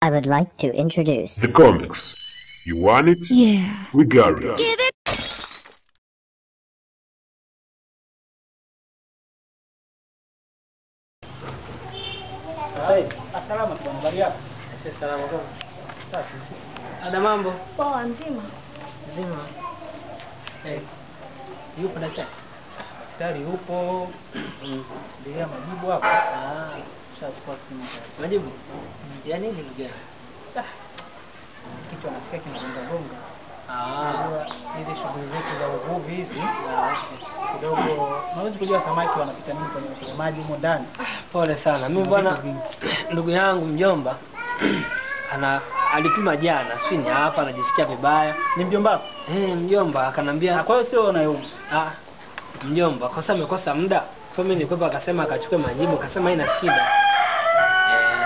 I would like to introduce The comics. You want it? Yeah. We got it. Give it. Hai, asalamu bwana, habari yako? Sisi salama kwa. Safi. Ada mambo Poa nzima. nzima. Eh. Yupo daktari? Daktari yupo. Ndio majibu hapo. Ah, Shachukua kipimo cha majibu. Ya nini ndugu yangu? kichwa nasikia kinagonga gonga. Ah, Unajua hizi shughuli zetu za uvuvi hizi ah, kidogo, unaweza kujua samaki wanapita nini kwenye kwenye maji humo ndani. pole sana. Mimi Kuna bwana vitu vingi. ndugu yangu mjomba ana alipima jana, sijui ni hapa anajisikia vibaya. Ni mjomba wako? Eh, mjomba akanambia Na kwa hiyo sio unayeuma. ah, mjomba kwa sababu amekosa muda. So mimi nilikuwa akasema akachukue majibu, akasema haina shida. Eh,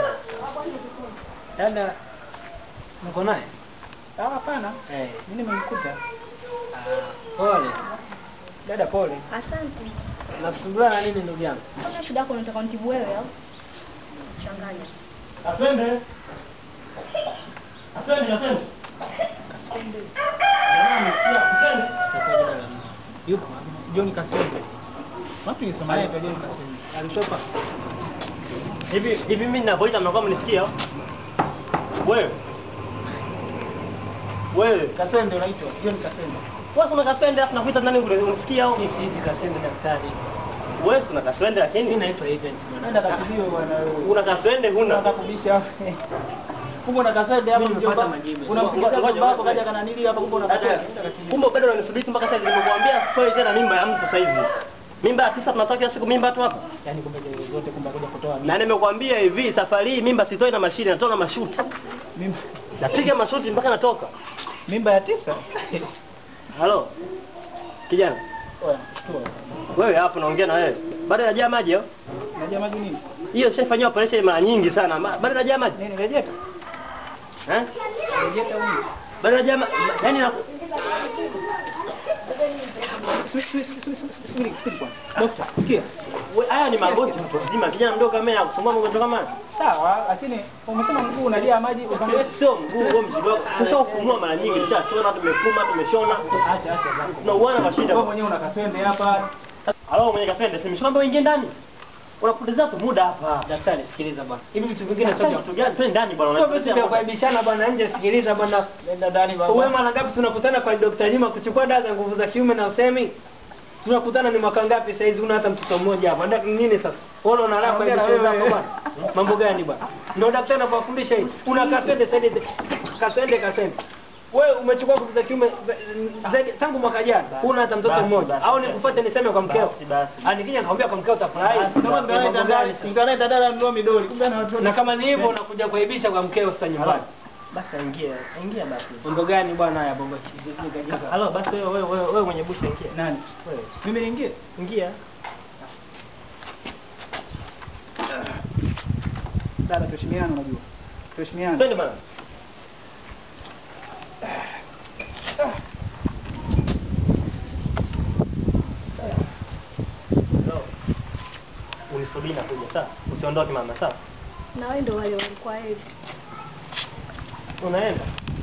dada mko naye? Ah, hapana. Eh, Mimi nimemkuta. ah, pole. Dada pole. Asante. Nasumbua na nini ndugu yangu? Kama shida yako unataka nitibu wewe au? Changanya. Asende. Asende, asende. Yupo. John Kaswende. Watu ni Somalia kwa John Kaswende. Alishopa. Hivi hivi mimi ninapoita mnakuwa mnisikia? Wewe. Wewe. Kaswende unaitwa John Kaswende. Wewe una kaswende afu nakuita nani kule unasikia au? Mimi siiti kaswende daktari. Wewe una kaswende lakini mimi naitwa event Nenda katibiwe bwana wewe. Una kaswende huna. Unataka kubisha. Kumbe una kaswende hapa Mimi nimepata mjomba. majibu. Unamsikiliza Ngoja, mjomba wako ngoja. kaja kananili hapa kumbe una kaswende. Nenda katibiwe. Kumbe bado unanisubiri mpaka sasa nimekuambia toi tena mimba ya mtu sasa hivi. Mimba ya tisa tunatoa kila siku mimba tu hapa. Yaani kumbe zote kumbe kuja kutoa mimi. Na nimekuambia hivi safari hii mimba sitoi na mashine natoa na mashuti. Mimba Napiga mashuti mpaka natoka. mimba ya tisa. Halo. Kijana, Oya, toa. wewe hapo naongea na wewe. Bado najaa maji au? Unajua maji nini? Hiyo shafanyia operation mara nyingi sana. Ma- Bado najaa maji. Nini rejeta? Eh? Rejeta nini? Bado najaa maji. Yaani na Subiri, subiri, subiri, subiri bwana. Dokta, sikia. we- haya ni magoti mtu mzima. Kijana mdogo kama yeye akusumbua mgonjwa kama haya. Sawa, lakini umesema mguu unajaa maji ukamwambia Wewe Sio mguu wewe mzigo. Tushafumua mara nyingi, tushachona, tumefuma, tumeshona. acha acha bwana. Tunauana kwa shida. Wewe mwenyewe una kaswende hapa. Halo mwenye kasende, si mshamba uingie ndani. Unapoteza tu muda hapa. Daktari, sikiliza bwana. Hivi vitu vingine Daktari, sio kitu gani? Twende ndani bwana. Sio vitu unatuletea vya muda. kuaibishana bwana nje, sikiliza bwana. Nenda ndani bwana. Wewe mara ngapi tunakutana kwa Dr. Jima kuchukua dawa za nguvu za kiume na usemi? Tunakutana ni mwaka ngapi sasa hizi una hata mtoto mmoja hapa. Ndio nini sasa? Wewe unalala kwa Naongea na hizo wewe. zako bwana. Mambo gani bwana? Ndio daktari anakufundisha hivi. Una kasende sende kasende kasende. Wewe umechukua nguvu za kiume za- zaidi tangu mwaka jana. Una hata mtoto Basi, mmoja. basi. Au nikufuate niseme kwa mkeo? Basi, basi. Ah nikija nakwambia kwa mkeo utafurahi. Kama ndio anaita dada, ndio anaita dada ndio midoli. Kumbe ana watu. Na kama ni hivyo unakuja kuaibisha kwa mkeo sasa nyumbani. Basi ingia, ingia basi. Mambo gani bwana haya bongo chini? Halo basi wewe wewe wewe wewe mwenye busha ingia. Nani? Wewe Mimi niingie? ingia. Dada tuheshimiane unajua. Tuheshimiane. Twende bwana. No. Unisubiri na kuja sawa? Usiondoke mama sawa? Na wewe ndio wale walikuwa hivi. Unaenda?